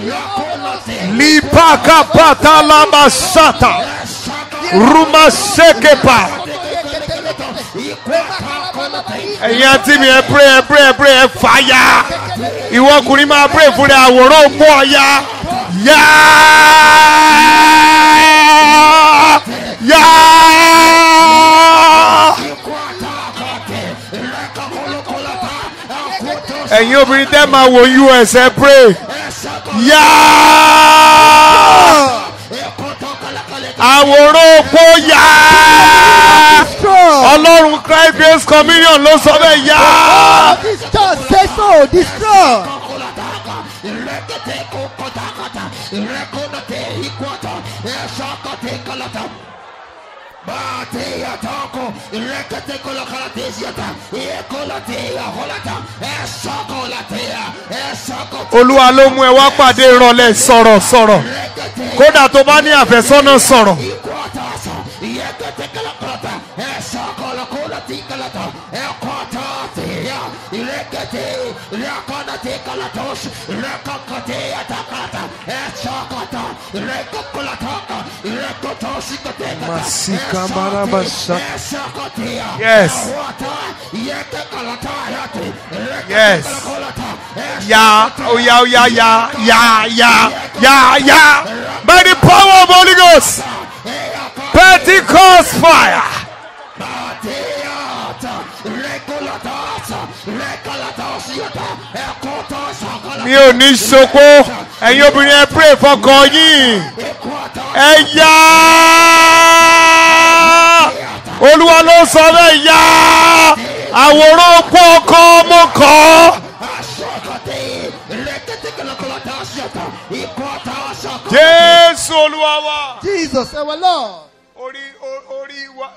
lipaka patalama sata rumasekepa ẹ̀yin àti mi ẹ pray ẹ pray ẹ pray ẹ fàyà ìwọ ọkùnrin máa pray fún rẹ àwòrán òpó ọ̀ya yá yá. ẹ̀yin obìnrin tẹ́ máa wo us ẹ pray yá àwòrán òpó yá ọlọ́run christ grace communion ló sọ bẹ́ẹ̀ yá. This church say so. Destroy. Batea toko, rekete kola kalatesiata, e kolatea holata, e soko latea, e soko olúwa ló mú ẹ wá pàdé ìrọ̀lẹ́ sọ̀rọ̀ sọ̀rọ̀ kódà tó bá ní àfẹ́sọ́nà sọ̀rọ̀ Ikwatasa, yekete kalakrata, esakala kola tikalata, ekwatate, irekete, rekonate kalatos, rekakate atakata, esakata, rekokolataka, rekotosikate Masika barabasa. esakatea, Yes. awata, yeke kalata yate, Yes. rekete kalakolata, yá oya oya yá yá yá yá yá by the power of Holy Ghost Pentecost fire Bateata, rekolatasa, rekalatasiata, ekotasa, mi ò ní sopó ẹ̀yin obìnrin ẹ pray fọkàn yín ẹ yá olúwa ló sọ bẹ́ẹ̀ yá àwòrán òpó ọkọ ọmọ kan. jésù olúwa wa. Jesus, our Lord. orí o- orí wa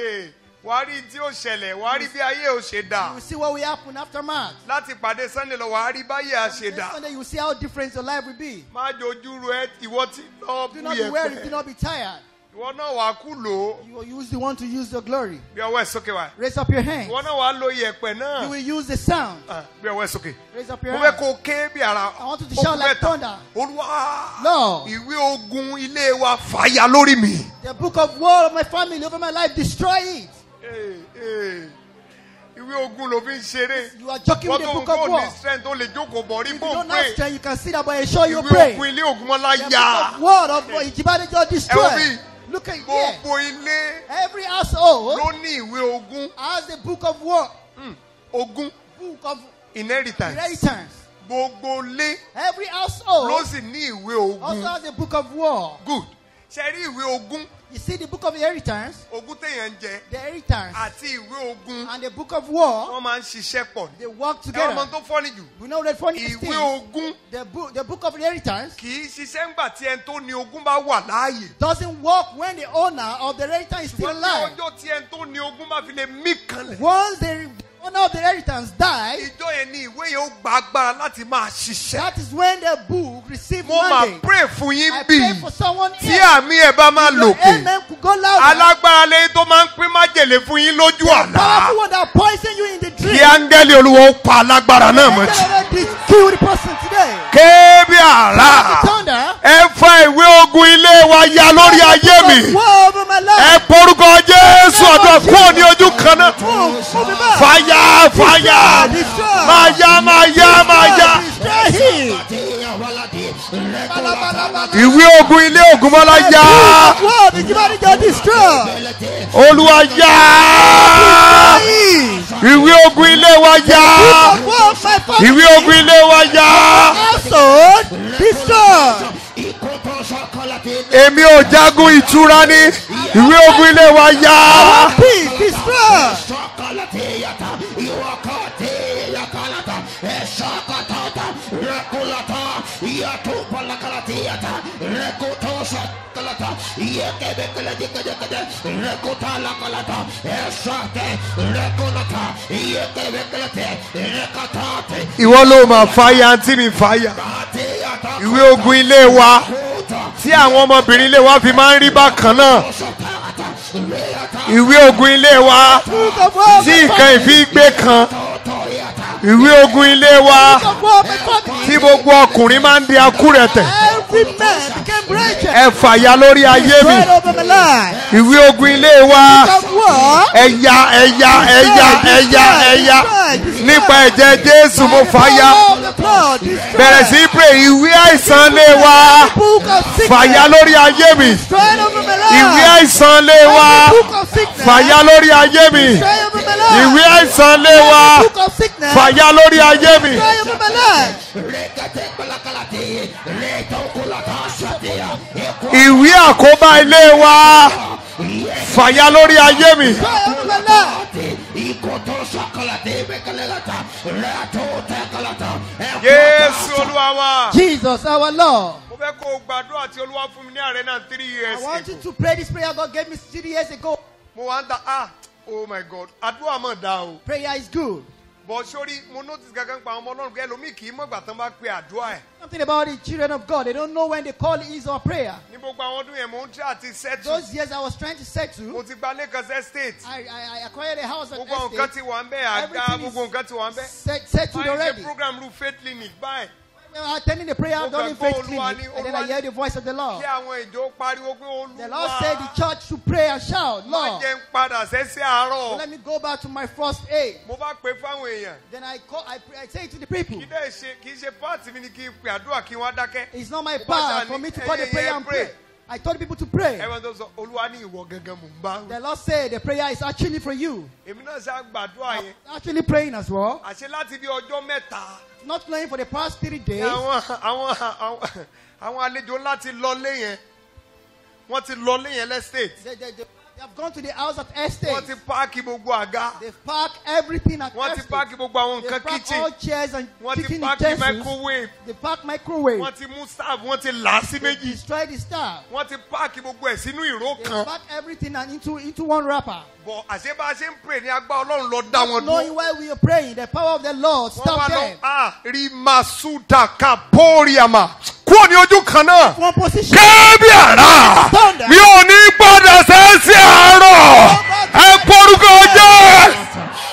wàá rí tí ó ṣẹlẹ̀ wàá rí bí ayé ò ṣe dà You will see what will happen after March. láti pàdé sunday lọ wàá rí báyé à ṣe Next dà Sunday, you will see how different your life will be. má jojú ru ẹ ìwọ tí lọ Do bú not be weary, do yẹpẹ not be tired. ìwọ náà wàá kú lò ó You will use the one to use your glory. bí ọwọ́ ẹ̀ sókè wá Raise up your hand. ìwọ náà wàá lo yẹpẹ You náà will use the sound. Ah, bí ọwọ́ ẹ̀ sókè Raise up mo your fẹ́ hand. kó o ké bí ara I want you to ó shout kú like mẹ́ta. thunder. olúwa Lord. ìwé ogun ilé wa fàyà lórí mi. The book of war of my family over my life, destroy it. Ee, ee. ìwé ogun ló fi ń ṣeré. You are joking with wọ́n the tó ń book of kó war. ní strength tó lè jókòó bọ̀ rí If you bó don't pray. have strength, you can sit up and show you ìwé pray. ogun ilé ògùnmọ́lá The yá. book of word of Ijibade just Ẹ wo bí? destroy. Look at here. gbogbo ilé Every household ló ní ìwé ogun has the book of war, Hmm, ogun book of inheritance. inheritance. gbogbo ilé Every ló household sì ní ìwé also ogun. has the book of war. good ṣe rí ìwé ogun You see the book of inheritance, ogun téèyàn ń jẹ the inheritance, àti ìwé ogun and the book of war. wọ́n máa ń ṣiṣẹ́ pọ̀ ní. They work ẹ wọ́n mọ together. tó fọ́nì jù We know that funny ìwé thing. ogun The book, the book of inheritance kì í ṣiṣẹ́ ńgbà tí ẹni tó ní ogun bá wà láàyè. doesn't work when the owner of the inheritance is still ṣùgbọ́n ní alive. ọjọ́ tí ẹni tó ní ogun bá fi lè mí kanlẹ̀. Once the owner of the inheritance dies, ìjọ yẹn ní ìwé yẹn ó gba agbára láti máa ṣiṣẹ́. that is when the book receives mo máa mandate. pray fún yín I bí pray for someone tí here. àmì ẹ̀ bá máa Your lòkè. amen could go louder. alágbára lẹ́yìn tó máa ń pín májèlé fún yín lójú àlá. Powerful one that poison you in the dream. kí áńgẹ́lì olúwa ó pa alágbára náà mọ́ jù. Let this kill the person today. kébí àrá Thunder. ẹ fa ìwé ogun ilé wa ya lórí ayé mi. War over my life. ẹ porúkọ jésù ọ̀dọ̀ kúrò ní ojú kan náà. Move, move it back. fàyà fàyà Destroy. máa yá máa yá máa yá. Destroy him. ìwé ogun ilé ògúnmọ́lá yá War the Jibari just destroy. olúwa yá ìwé ogun ilé wa yá War my family. ìwé ogun ilé wa yá household destroy. èmi ò jagun ìtura ní ìwé ogun ilé wa yá Peace destroy. ìwọ ló máa fàyà àǹtí mi fàyà ìwé ogun ilé wa tí àwọn ọmọbìnrin ilé wa fi máa ń rí bákan náà ìwé ogun ilé wa Book of war tí nǹkan ìfi gbé kan ìwé ogun ilé wa of war of my family. tí gbogbo ọkùnrin máa ń di akúrẹ̀tẹ̀ Every man became wretched. ẹ fàya lórí ayé mi Right over my life. ìwé ogun ilé wa Of war. ẹ̀yà ẹ̀yà ẹ̀yà ẹ̀yà ẹ̀yà nípa ẹ̀jẹ̀ jésù mo fàya Of the blood. Destroy. bẹ̀rẹ̀ sí í pè ìwé àìsàn lé wa Book of sickness. fàya lórí ayé mi Destroy over my life. ìwé àìsàn lé wa Book of sickness. fàya lórí ayé mi Destroy over my life. ìwé àìsàn lé wa Book of sickness. fàya lórí ayé mi Destroy over my life. Rekete kalakalate, reto kulata shatia, eko ìwé àkóbá ilé wa fàya lórí ayé mi Destroy over my life. te, ikoto shakalate bekalelata, reto tekalata, eko jésù ta- olúwa wa. Jesus, our Lord. mo fẹ́ kó o gbàdúrà tí olúwa fún mi ní àárẹ̀ náà three years I want you ago. to pray this prayer God gave me three years ago. mo wá ń ta ah oh my god àdúrà mọ̀ dá o. Prayer is good. bọ̀ sórí mo notice gangan pa àwọn ọmọ ọlọ́run pé ẹlòmíì kì í mọ̀gbà tán bá pe àdúrà ẹ̀. Something about the children of God. They don't know when they call is or prayer. ní gbogbo àwọn ọdún yẹn mo ń tẹ́ àti settle. Those years I was trying to mo settle. ti gba lẹ́kan sẹ́ state. I, I, I acquired a house at gbogbo àwọn nǹkan estate. ti wà ń bẹ́ àga Everything is gbogbo nǹkan ti wà ń bẹ́. Set, settled báyìí ṣe already. program ru faith clinic báyìí. We were attending the prayer Mo during kàn gbọ́ faith Olúwa clinic. ní- And then Olúwa I ní- heard the voice of the Lord. kí àwọn ìjọ pariwo pé The Lord said the olúwa church should pray and shout, má Lord, jẹ́ ń padà sẹ́sẹ́ àárọ̀. let me go back to my first aid. mo bá pe fáwọn èèyàn. Then I call, I, pray, I say to the people, kì í dẹ́ ṣe kì í ṣe páàtì mi ni kí n pe àdúrà kí wọ́n á dákẹ́. it's not my Mo bá part ṣáà for ní, me to call the "Ẹ̀yin prayer yẹn and pray." pray. I told people to pray. ẹ̀wọ̀n tó sọ olúwa ní ìwọ gangan mò ń bá. The Lord said the prayer is actually for you. èmi náà ṣe àgbàdúrà yẹn. Actually praying as well. àṣẹ láti bí ọjọ́ mẹ́ta. Not playing for the past three ní days. àwọn àwọn àwọn àwọn àlejò ńlá ti lọlé yẹn wọ́n ti lọlé yẹn lẹ́state. They, they, they, they have gone to the house at wọ́n estate. ti páàkì gbogbo àga. They've parked everything at wọ́n ti estate. páàkì gbogbo àwọn They nǹkan parked all kitchen. chairs and wọ́n ti kitchen páàkì utensils. microwave. They parked microwave. wọ́n ti mú staff wọ́n ti là á sí They méjì. destroyed the staff. wọ́n ti páàkì gbogbo ẹ̀ sínú ìró They kan. packed everything and into, into one wrapper. bọ̀ àṣẹ bá a ṣe ń pè ní agbá ọlọ́run lọ dá wọn Knowing dúró. why we are praying, the power of the Lord wọ́n stop wá lọ them. a rí masuda kaporiama kúrò ní ojú kan náà. One position. kẹ́ẹ́bí àrà mi ò ní gbọ́dọ̀ sẹ́sì àárọ̀ ẹ porúkọ jẹ́.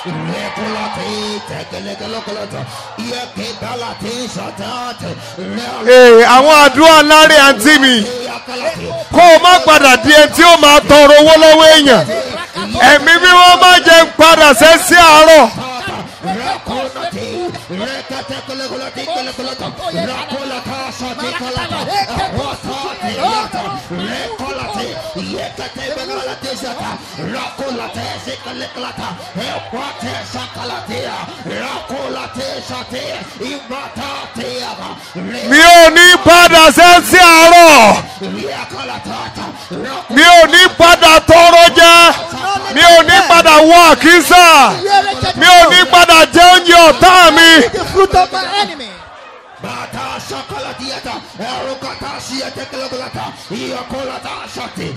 Rekulate, tekelekolokolata, iekedalate, shatate, ee àwọn àdúrà láre àǹtí mi reakalate, kó o má padà di ẹni tí ó máa tọrọ owó lọ́wọ́ èèyàn ẹ̀mí bí wọ́n má jẹ́ ń padà sẹ́sì àárọ̀. Rakulate, rekatekelekolate, kelekolata, rakulata, shatekalata, ekwasate, yata, rekulate, yeketebekalate, shata, rakulate, shekelekolata, ekwate, shakalatea, rakulate, shate, imatate, yaba, re- mi ò ní padà sẹ́sì àárọ̀ reakalatata, rakulate, mi ò ní padà tọrọ jẹ mi ò ní padà wọ àkísà mi ò ní padà jẹ oúnjẹ ọ̀tá mi. The fruit of my enemy. Bata shakalatiata, erukata shiatekelogolata, iakolata shate,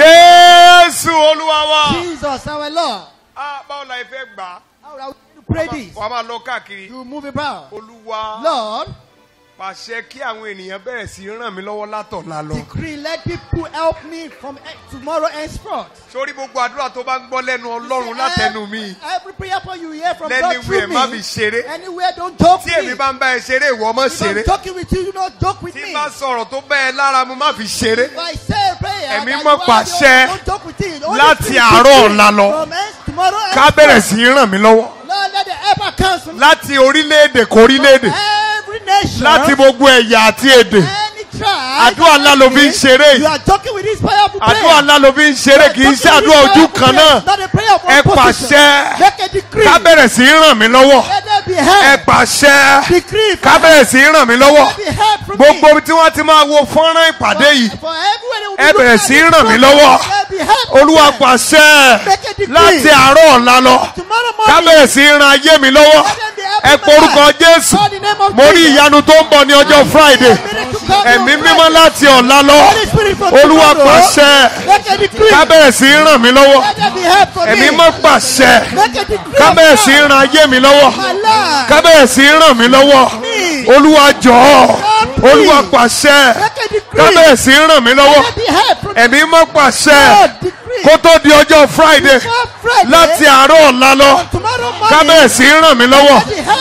jésù olúwa wa. Jesus, our Lord. a báwo la fẹ́ gbà á. How are we to pray this? wàá máa lọ káàkiri. You move about. olúwa Lord, pàṣẹ kí àwọn ènìyàn bẹ̀rẹ̀ sí í ràn mí lọ́wọ́ látọ̀la lọ. decree, let people help me from eh, tomorrow henceforth. sórí gbogbo àdúrà tó bá ń gbọ́ lẹ́nu ọlọ́run látẹnu mi. Every prayer point you hear from God lẹ́niwẹ̀ through má fi me. ṣeré. Anywhere, don't joke tí with èmi me. bá ń bá ẹ ṣeré ìwọ mọ́ If I'm ṣeré. joking with you, you don't joke with tí me. bá sọ̀rọ̀ tó bẹ́ ẹ lára mu má fi ṣeré. If I say a prayer, Ẹ̀mí that mọ́ you are- pàṣẹ don't joke with it. Only láti speak àárọ̀ with ọ̀la me. lọ. From hence- tomorrow ká henceforth. bẹ̀rẹ̀ sí í ràn mí lọ́wọ́. Lord, let the helper come from láti orílẹ̀-èdè kò orílẹ̀-èdè. every nation. láti gbogbo ẹ̀yà àti èdè. any tribe. àdúrà ńlá ló fi ń ṣeré You yìí. are joking with this powerful prayer. àdúrà ńlá ló fi ń ṣeré kì í ṣe àdúrà ojú kan náà. Not a prayer of ẹ one position. pàṣẹ Make a decree. ká bẹ̀rẹ̀ sí í ràn mí lọ́wọ́. Let there be ẹ help. pàṣẹ Decree. ká bẹ̀rẹ̀ sí í ràn mí lọ́wọ́. Let there be help from gbogbo me. ibi tí wọ́n ti máa wo fọ́nrán ìpàdé yìí. For everywhere they will be ẹ bẹ̀rẹ̀ looking sí í at ràn this mí program, lọ́wọ́. let there be help from olúwa them. pàṣẹ Make a decree. láti àárọ̀ ọ̀la lọ. Tomorrow ká morning. bẹ̀rẹ̀ sí í ran ayé mi lọ́wọ́. Let them be help ẹ in my porúkọ life. jésù Call the name of mo rí Jesus. ìyanu tó ń bọ̀ ní ọjọ́ friday ẹ̀mí mímọ́ láti ọ̀la lọ Holy Spirit from olúwa tomorrow. pàṣẹ Make a decree. ká bẹ̀rẹ̀ sí í ràn mí lọ́wọ́ Let there be help from ẹ̀mí me. mọ́ pàṣẹ Make a decree. ká of bẹ̀rẹ̀ sí í God. ran ayé mi lọ́wọ́ My life. ká bẹ̀rẹ̀ sí í ràn mí lọ́wọ́ olúwa jọ̀ọ́ olúwa pàṣẹ Make a decree. ká bẹ̀rẹ̀ sí í ràn mí lọ́wọ́ Let there be help from ẹ̀mí mọ́ pàṣẹ God. Decree. kó tó di ọjọ́ friday Before Friday, láti àárọ̀ ọ̀la lọ tomorrow ká morning. bẹ̀rẹ̀ sí í ràn mí lọ́wọ́ Let there be help from me.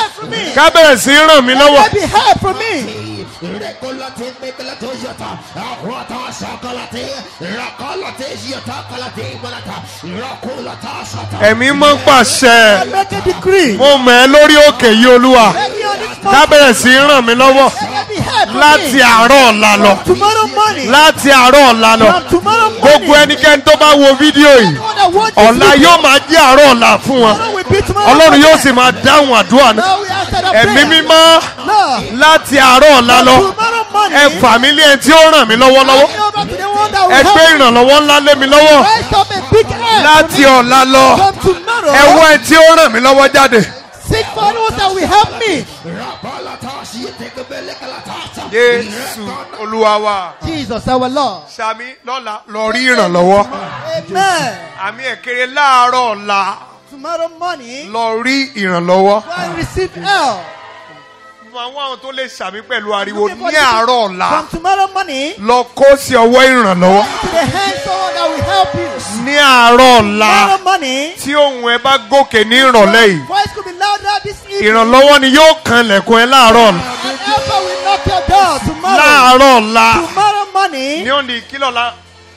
ká bẹ̀rẹ̀ sí í ràn mí lọ́wọ́ Let there be help from me. Recolate mecolate yata. Ahuata sakalate. Rakalate yata kalate balata. Rakulata sata. ẹ̀mí mọ́ pàṣẹ I make a decree. mo mọ̀ ẹ́ lórí òkè yìí olúwa Let me on this ká mountain. bẹ̀rẹ̀ sí í ràn mí lọ́wọ́ Let there be help from láti me. àárọ̀ ọ̀la lọ Tomorrow morning. láti àárọ̀ ọ̀la lọ From tomorrow morning. gbogbo ẹnikẹ́ni tó bá wo fídíò yìí Anyone that watches ọ̀la this yóò máa jẹ́ àárọ̀ ọ̀la fún wọn tomorrow will be tomorrow ọlọ́run morning. yóò sì máa dáhùn àdúrà náà Now we answer the ẹ̀mí prayer. mímọ́ Lord, láti àárọ̀ ọ̀la lọ tomorrow morning. ẹ fà mí lé ẹni tí ó ràn mí lọ́wọ́ lọ́wọ́ hand me over to the one that will ẹ gbé help me. ìrànlọ́wọ́ ńlá lé mi lọ́wọ́ Raise up a big hand láti for me. ọ̀la lọ From tomorrow. ẹ wọ ẹni tí ó ràn mí lọ́wọ́ jáde. Seek for those that will help me. Rabalata shite belekala Jésù olúwa wa Jesus our Lord. sami lọ́la lọ rí ìrànlọ́wọ́ Amen. àmì ẹ̀kẹ́rẹ́ láàárọ̀ ọ̀la Tomorrow morning, lọ rí ìrànlọ́wọ́. go and receive help. mo àwọn àwọn tó lè sàmì pẹ̀lú ariwo Looking for ní the- àárọ̀ ọ̀la From tomorrow morning, lọ kó sí ọwọ́ ìrànlọ́wọ́ to the hand someone that will help you. ní àárọ̀ ọ̀la Tomorrow morning, tí ohun ẹ bá gòkè ní ìrọ̀lẹ́ yìí voice could be louder this evening. ìrànlọ́wọ́ ni yóò kan lẹ̀kùn ẹ láàárọ̀ ọ̀la And helper will knock your door tomorrow. láàárọ̀ ọ̀la Tomorrow morning, ní òní kílọ̀la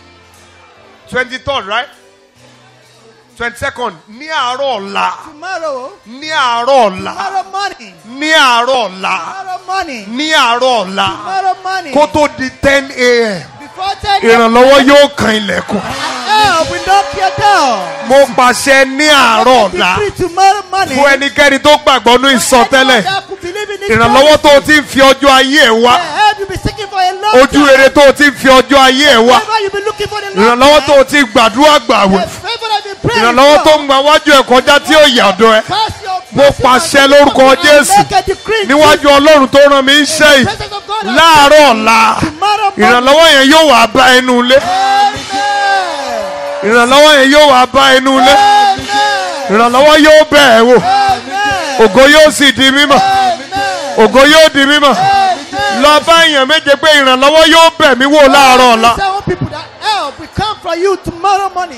twenty third right twenty second ní àárọ̀ ọ̀la tomorrow, ní àárọ̀ ọ̀la tomorrow morning, ní àárọ̀ ọ̀la tomorrow morning, ní àárọ̀ ọ̀la tomorrow morning. kó tó di ten a.m. Before ten ìrànlọ́wọ́ yóò kan ilẹ̀kùn help will knock your door. mo pàṣẹ ní àárọ̀ ọ̀la Decree tomorrow morning. fún ẹnikẹ́ni tó gbàgbọ́ ní ìsọtẹ́lẹ̀ Anyone that could believe in this ìrànlọ́wọ́ tó o prophecy, ti ń fi ọjọ́ ayé ẹ̀ wá the help you be seeking for a long ojú time. rere tó o ti ń fi ọjọ́ ayé ẹ̀ wá Whatever you be looking for a long ìrànlọ́wọ́ tó time. o ti gbàdúrà gbàwẹ̀ The favor that you pray ìrànlọ́wọ́ for. tó ń gba wájú ẹ̀ kọjá tí ó yà ọ̀dọ̀ ẹ̀ Cast your Mo blessing pàṣẹ on the lórúkọ people and Jésù make a decree níwájú ọlọ́run tó rán mi ń ṣe in yìí the presence of God and láàárọ̀ ọ̀la tomorrow morning. ìrànlọ́wọ́ yẹn yóò wá bá ẹnu ilé Amen. ìrànlọ́wọ́ yẹn yóò wá bá ẹnu ilé Amen. ìrànlọ́wọ́ yóò bẹ̀ ẹ́ wò Amen. ògo yóò sì di mímọ̀ Amen. ògo yóò di mímọ̀ Amen. lọ bá èèyàn méje pé ìrànlọ́wọ́ yóò bẹ̀ mí wò láàárọ̀ ọ̀la. Seven people that help will come for you tomorrow morning.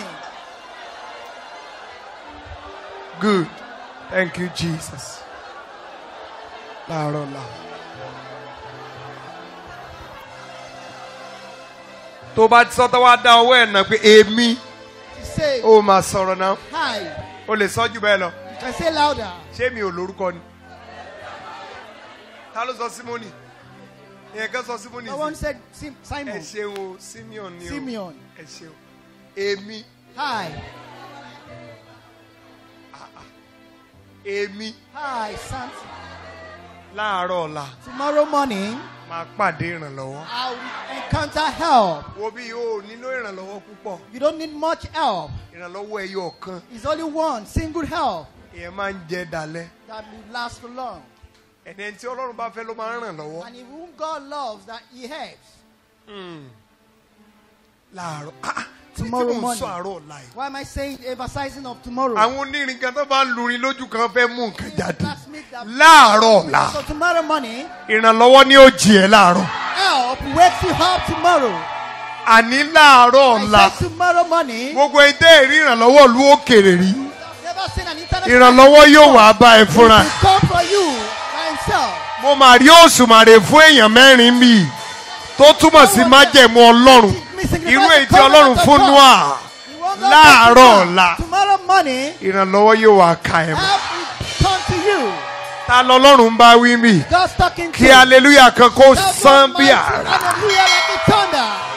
Good. Thank you, Jesus. Láàárọ̀ ọ̀la. Tó bá ti sọ́tọ́ wá dá ọwọ́ ẹ̀ nà pé èmi You say, ó máa sọ̀rọ̀ náà. hi. O lè sọ jù bẹ́ẹ̀ lọ. You can say louder. Ṣé mi ò lórúkọ ni? Ta ló sọ Símónì? Ìyẹn kan sọ Símónì No one sí. said Sim- Ẹ Simon. ṣeun o, Simeon ni o. Simeon. Ẹ ṣeun. Èmi, Hi. èmi Hi, Samson. láàárọ̀ ọ̀la Tomorrow morning, máa pàdé ìrànlọ́wọ́. I will encounter help. Wo bí o ò nílò ìrànlọ́wọ́ púpọ̀. You don't need much help. Ìrànlọ́wọ́ ẹyọ kan. It's only one single help Ìyẹn máa ń jẹ dalẹ̀. that will last for long. ẹni ẹni tí ọlọ́run bá fẹ́ ló máa ń ràn lọ́wọ́. And if whom God loves, that He helps. láàárọ̀ ah, tí tí Tomorrow mò ń morning. sọ àárọ̀ ọ̀la yìí. Why am I saying emphasizing of tomorrow? àwọn onírin kan tó bá ń lurin lójú kan fẹ́ mú nǹkan jáde. Let's make that- láàárọ̀ ọ̀la So tomorrow morning, ìrànlọ́wọ́ ni ó jí ẹ láàárọ̀. help wakes you up tomorrow. àní láàárọ̀ ọ̀la I said tomorrow morning, gbogbo ẹdẹ ìrí ìrànlọ́wọ́ ìlú òkèèrè rí. never seen an internet. ìrànlọ́wọ́ yóò wá bá ẹ fúnra. He will come for you by himself. mo mà rí òṣùmàrè fún èèyàn mẹ́rin mi tó túmọ̀ sí májẹ̀mú ọlọ́run irú èyí tí ọlọ́run fún noah He won't go Láàárọ̀ back to ọ̀la. God. Tomorrow morning, ìrànlọ́wọ́ yóò wá ka ẹ̀ mọ́. help will come to you. ta lọ́lọ́run bá wí mi God's talking to kí you. aleluya kan kó Shout sán one bí mighty àrá. Hallelujah like a thunder.